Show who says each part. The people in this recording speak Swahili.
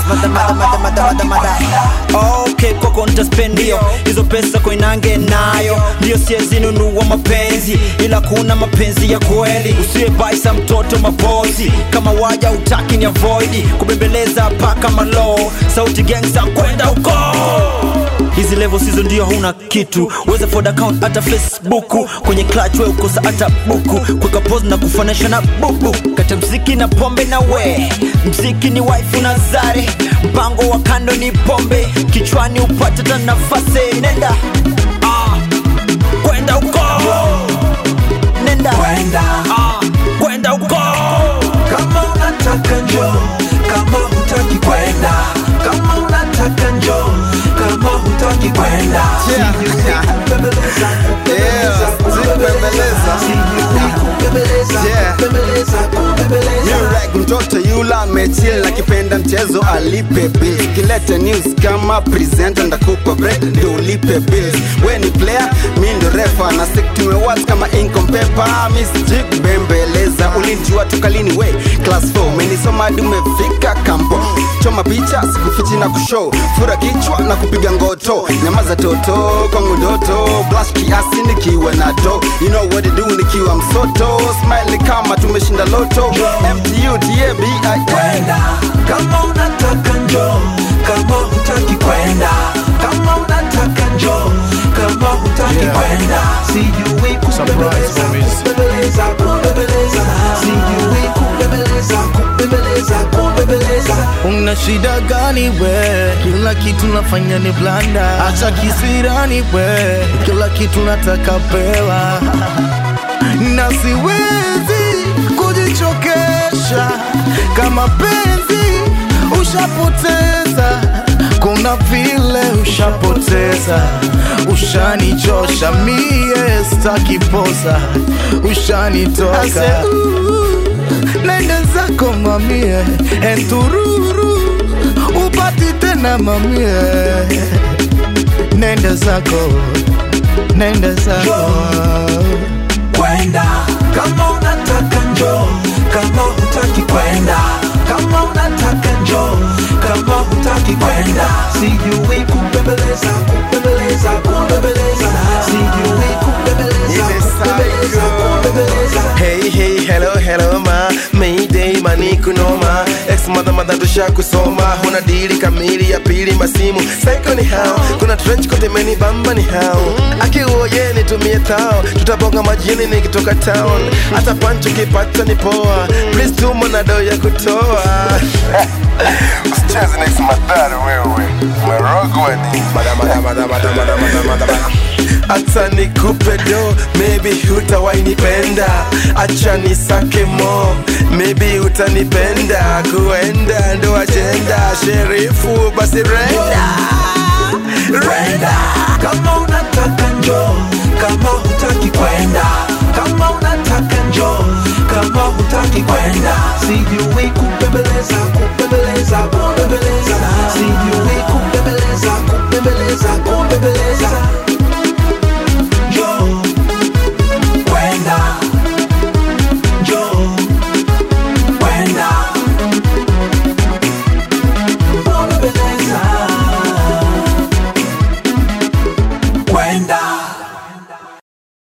Speaker 1: mada mada mada mada mada mada okay kwako nitaspendio hizo pesa koinange nayo ndio siezinunua mapenzi ila kuna mapenzi ya kweli usiwe baisa mtoto mapozi kama waja utaki ni avoidi kubembeleza paka malo sauti gangsta kwenda uko hizi level sizo ndio huna kitu weza ford account hata facebook kwenye clutch we ukosa hata buku kuweka pose na kufanisha na bubu kata mziki na pombe na we mziki ni wife na zare mpango wa kando ni pombe kichwani upate ta nafasi nenda ah, kwenda uko nenda
Speaker 2: Kwenda.
Speaker 1: ah, kwenda huko
Speaker 2: kama unataka njo kama hutaki kwenda kama unataka njo kama hutaki kwenda
Speaker 3: Yeah.
Speaker 2: Kubembeleza, kubembeleza,
Speaker 3: Yeah,
Speaker 2: kubembeleza.
Speaker 3: kubembeleza.
Speaker 2: Sijui kubembeleza,
Speaker 3: Yeah.
Speaker 2: kubembeleza, kubembeleza.
Speaker 3: Murek mtoto yula amechill akipenda mchezo alipe bills kilete news kama presenter ndakupa break ndio ulipe bills we ni player mi ndo refa na stick tumewat kama income paper miss jig bembeleza ulinjua tukalini we class 4 umenisoma hadi umefika kampo choma picha sikufichi na kushow fura kichwa na kupiga ngoto nyamaza toto kwangu ndoto blush kiasi nikiwa na do you know what to do nikiwa msoto smile kama tumeshinda loto mtu tabi
Speaker 2: kwenda kama unataka njo kama hutaki kwenda kama unataka njo kama hutaki kwenda sijui kubembeleza kubembeleza kubembeleza sijui kubembeleza kubembeleza kubembeleza
Speaker 4: Una shida gani we? Kila kitu nafanya ni blanda, acha kisirani we, kila kitu nataka pewa na siwezi kujichokesha kama penzi ushapoteza, kuna vile ushapoteza, ushanichosha mie staki posa, ushanitoka nenda zako mamie entururu upati tena mamie nenda zako nenda zako
Speaker 2: kwenda kama unataka njo kama hutaki kwenda kama unataka njo kama hutaki kwenda sijui kubembeleza kubembeleza kubembeleza sijui kubembeleza kubembeleza kubembeleza
Speaker 5: Hey hey hello hello ma Mayday mani kunoma Ex mother mother tusha kusoma Huna dili kamili ya pili masimu Psycho ni hao Kuna trench kote meni bamba ni hao Akiuoye nitumie tao Tutabonga majini nikitoka town Hata pancho kipata ni poa Please tuma na do ya kutoa Usicheze next madhara wewe Marogwa ni Mada mada mada mada mada mada mada mada hata nikupe do maybe hutawainipenda acha nisake mo maybe utanipenda kuenda ndo ajenda sherifu basi renda
Speaker 2: kwenda kama unataka njo kama hutaki kwenda kama unataka njo kama hutaki kwenda sijui